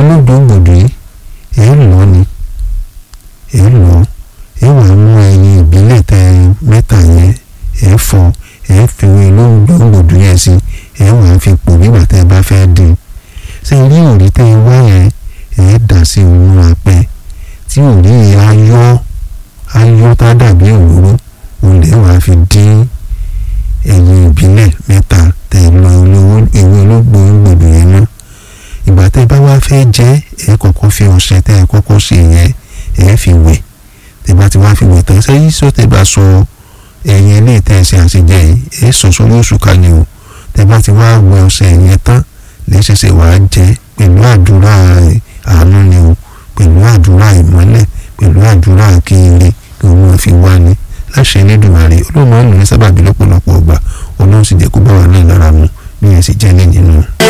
olódòǹgbòdò yìí ẹ̀ ń lọ ni ẹ̀ ń lọ ẹ̀ wà mú ẹyin ìbílẹ̀ tẹ mẹ́ta yẹn ẹ̀ fọ ẹ̀ fi olódòǹgbòdò yẹn sí ẹ̀ wà fi pò nígbà tẹ́ ẹ bá fẹ́ dín ṣé ilé òrí tẹ́ ẹ wá yẹn ẹ̀ dà sí inú apẹ tí òrí yẹn á yọ á yọ tá dàbí òróró òun lè wàá fi dín ẹyin ìbílẹ̀ mẹ́ta tẹ̀ lọ ewé ológbòǹgbòdò yẹn náà ìgbà tẹ́ bá wá fẹ́ jẹ́ ẹ kọ́kọ́ fi ọṣẹ tẹ́ ẹ kọ́kọ́ ṣe yẹn ẹ fi wẹ̀ tẹ́ bá ti wá fi wẹ̀ tán sẹ́yìn sọ tẹ́ bá sọ ẹyin ilé tẹ́ ẹ ṣe àṣejẹ yìí ẹ sọ sórí oṣù kan ni o tẹ́ bá ti wá wẹ̀ ọṣẹ yẹn tán lẹ́sẹsẹ wàá jẹ pẹ̀lú àdúrà àánú ni o pẹ̀lú àdúrà ìmọ́lẹ̀ pẹ̀lú àdúrà kiri kí òun fi wá ni láṣẹ Elédùmarè olóòmọ ọ̀nà ní sábàbí lọ́pọ̀lọpọ̀ ọgbà olóhùn sì jẹ́ kó bá wà náà lára mu bí ẹ sì jẹ́ ní nínú.